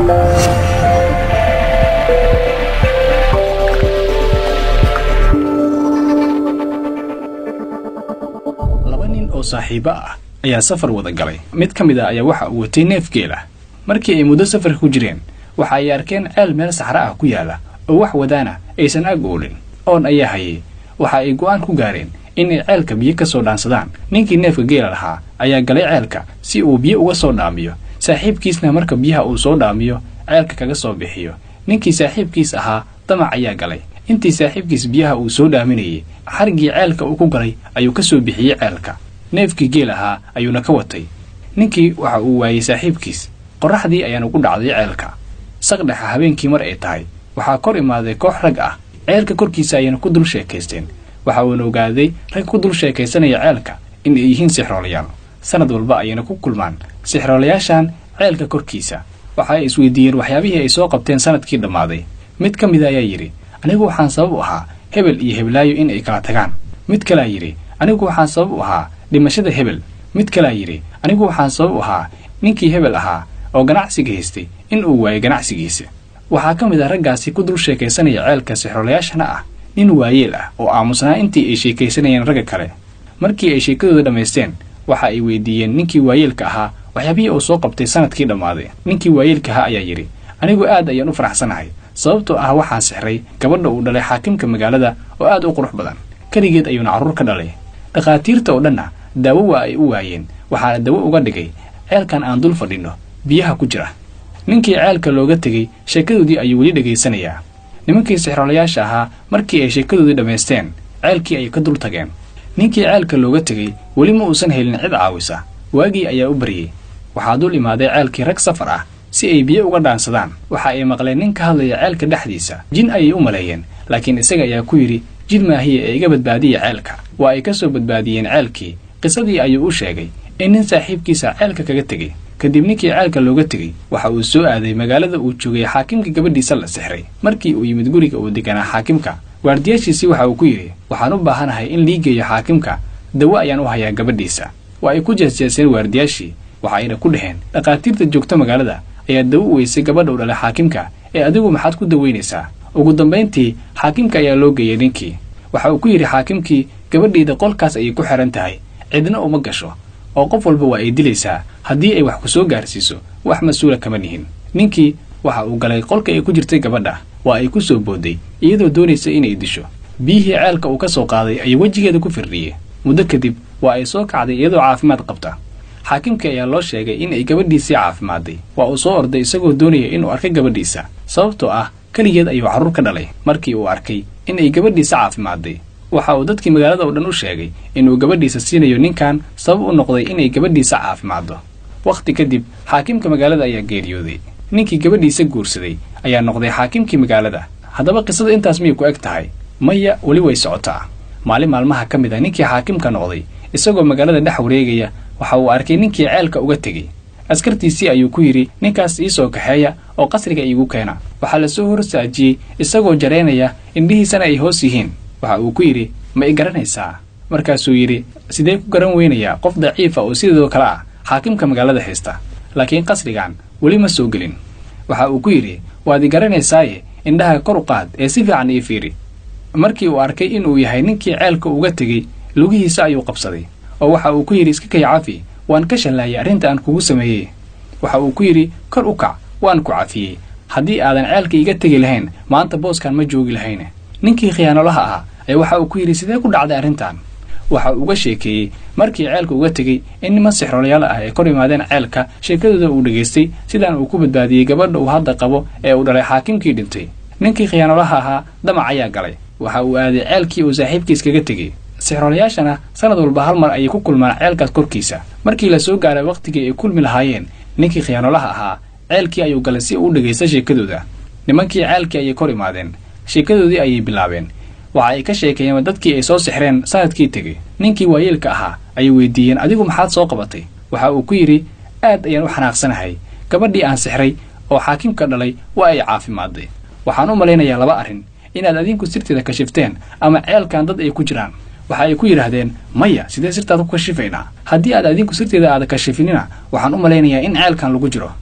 laba nin oo saaxiibo ah ayaa safar wada galay mid ka mid a ayaa waxa uu watay neef geel ah markii ay muddo safarka ku jireen waxa ay arkeen ceel meel saxra ah ku yaala oo wax wadaana aysan ag oolin oon ayaa hayay waxa ay go'aan ku gaareen inay ceelka biyo ka soo dhaansadaan ninkii neefka geela lahaa ayaa galay ceelka si uu biyo uga soo dhaamiyo saaxiibkiisna marka biyaha uu soo dhaamiyo ceelka kaga soo bixiyo ninkii saaxiibkiis ahaa damac ayaa galay intii saaxiibkiis biyaha uu soo dhaaminayay xarigii ceelka uu ku galay ayuu ka soo bixiyey ceelka neefkii geel ahaa ayuuna ka watay ninkii waxa uu waayey saaxiibkiis qorraxdii ayaana ku dhacday ceelka saqdhexa habeenkii mar ay tahay waxaa kor imaaday koox rag ah ceelka korkiisa ayayna ku dul sheekaysteen waxa uuna ogaaday rag ku dul sheekaysanaya ceelka in ay yihiin sixroolayaal sanad walba ayayna ku kulmaan sixroolayaashan ceelka korkiisa waxa ay isweydiiyeen waxyaabihii ay soo qabteen sanadkii dhammaaday mid ka mida ayaa yidhi anigu waxaan sabab u ahaa hebel iyo heblaayo in ay kala tagaan mid kalea yidhi anigu waxaan sabab u ahaa dhimashada hebel mid kalea yidhi anigu waxaan sabab u ahaa ninkii hebel ahaa oo ganacsiga haystay in uu waayay ganacsigiisa waxaa ka mid ah raggaasi ku dul sheekaysanaya ceelka sixroolayaashana ah nin waayeel ah oo aamusnaa intii ay sheekaysanayeen ragga kale markii ay sheekadooda dhammaysteen waxa ay weydiiyeen ninkii waayeelka ahaa waxyaabihii uu soo qabtay sanadkii dhammaaday ninkii waayeelka ahaa ayaa yidhi anigu aad ayaan u faraxsanahay sababtoo ah waxaan sixray gabadha uu dhalay xaakimka magaalada oo aad u qurux badan keligeed ayuuna carruur ka dhalay dhakhaatiirta oo dhanna daawo waa ay u waayeen waxaana dawo uga dhigay ceelkan aan dul fadhinno biyaha ku jira ninkii ceelka looga tegey sheekadoodii ayuu weli dhegaysanayaa nimankii sixroolayaasha ahaa markii ay sheekadoodii dhammaysteen ceelkii ayay ka dul tageen ninkii ceelka looga tegey weli ma uusan helin cid caawisa waagii ayaa u baryey waxaa dul imaaday ceelkii rag safar ah si ay biyo uga dhaansadaan waxa ay maqleen nin ka hadlaya ceelka dhexdiisa jin ayay u maleeyeen laakiin isaga ayaa ku yidhi jid maahiya ee iga badbaadiya ceelka waa ay ka soo badbaadiyeen ceelkii qisadii ayuu u sheegay in nin saaxiibkiisa ceelka kaga tegey kadib ninkii ceelka looga tegey waxa uu soo aaday magaalada uu joogay xaakimka gabadhiisa la sixray markii uu yimid guriga uu deganaa xaakimka waardiyaashiisii waxa uu ku yidhi waxaan u baahanahay in lii geeyo xaakimka dawo ayaan u hayaa gabadhiisa waa ay ku jeesjeeseen waardiyaashii waxa ayna ku dhaheen dhakhaatiirta joogta magaalada ayaa dawo u weysay gabadha u dhalay xaakimka ee adigu maxaad ku daweynaysaa ugu dambayntii xaakimka ayaa loo geeyey ninkii waxa uu ku yidhi xaakimkii gabadhayda qolkaas ayay ku xidhan tahay cidna uma gasho oo qof walba waa ay dilaysaa haddii ay wax ku soo gaarsiiso wax mas-uula kama nihin ninkii waxa uu galay qolka ay ku jirtay gabadha waa ay ku soo boodday iyadoo doonaysa inay disho biyihii ceelka uu ka soo qaaday ayuu wejigeeda ku firdhiyey muddo kadib waa ay soo kacday iyadoo caafimaad qabta xaakimkii ayaa loo sheegay in ay gabadhiisii caafimaadday waa uu soo orday isagoo doonaya inuu arkay gabadhiisa sababtoo ah keligeed ayuu carruur ka dhalay markii uu arkay in ay gabadhiisa caafimaadday waxa uu dadkii magaalada oo dhan u sheegay inuu gabadhiisa siinayo ninkan sabab u noqday inay gabadhiisa caafimaaddo wakhti kadib xaakimka magaalada ayaa geeriyooday ninkii gabadhiisa guursaday ayaa noqday xaakimkii magaalada haddaba qisada intaas miyay ku eg tahay maya weli way socotaa maalin maalmaha ka mid a ninkii xaakimka noqday isagoo magaalada dhex wareegaya waxa uu arkay ninkii ceelka uga tegey askartiisii ayuu ku yidhi ninkaas ii soo kaxeeya oo qasriga iigu keena waxaa la soo horsaajiyey isagoo jaraynaya indhihiisana ay hoos yihiin waxa uu ku yidhi ma i garanaysaa markaasuu yidhi sidee ku garan weynayaa qof daciifa oo sidoo kale ah xaakimka magaalada haysta laakiin qasrigan weli ma soo gelin waxa uu ku yidhi waad i garanaysaaye indhaha kor u qaad ee si fiican ii fiiri markii uu arkay inuu yahay ninkii ceelka uga tegey lugihiisa ayuu qabsaday oo waxa uu ku yidhi iska kay cafi waan ka shallaayay arrinta aan kugu sameeyey waxa uu ku yidhi kor u kac waan ku cafiyey haddii aadan ceelka iga tegi lahayn maanta booskan ma joogi lahayn ninkii khiyaanolaha ahaa ayaa waxa uu ku yidhi sidee ku dhacday arrintan waxa uu uga sheekeeyey markii ceelka uga tegey in niman sixroolayaal ah ay kor yimaadeen ceelka sheekadooda uu dhegaystay sidaan uu ku badbaadiyey gabadha uu hadda qabo ee uu dhalay xaakimkii dhintay ninkii khiyaanolaha ahaa damac ayaa galay waxa uu aaday ceelkii uu saaxiibkiis kaga tegey sixroolayaashana sanad walba hal mar ayay ku kulmaan ceelkaas korkiisa markii la soo gaaray wakhtigii ay kulmi lahaayeen ninkii khiyaanolaha ahaa ceelkii ayuu galay si uu dhegaysta sheekadooda nimankii ceelkii ayay kor imaadeen sheekadoodii ayay bilaabeen waxa ay ka sheekeeyeen dadkii ay soo sixreen sanadkii tegey ninkii waayeelka ahaa ayay weydiiyeen adigu maxaad soo qabatay waxa uu ku yidhi aad ayaan u xanaaqsanahay gabadhii aan sixray oo xaakimka dhalay waa ay caafimaadday waxaan u malaynayaa laba arrin inaad adinku sirteeda kashifteen ama ceelkan dad ay ku jiraan waxa ay ku yidhaahdeen maya sidee sirtaad ku kashifaynaa haddii aad adinku sirteeda aada kashifinina waxaan u malaynayaa in ceelkan lagu jiro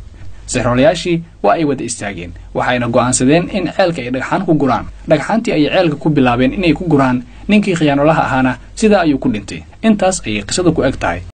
sixroolayaashii waa ay wada istaageen waxayna go'aansadeen in ceelka ay dhagxaan ku guraan dhagxaantii ayay ceelka ku bilaabeen inay ku guraan ninkii khiyaanolaha ahaana sidaa ayuu ku dhintay intaas ayay qisada ku eg tahay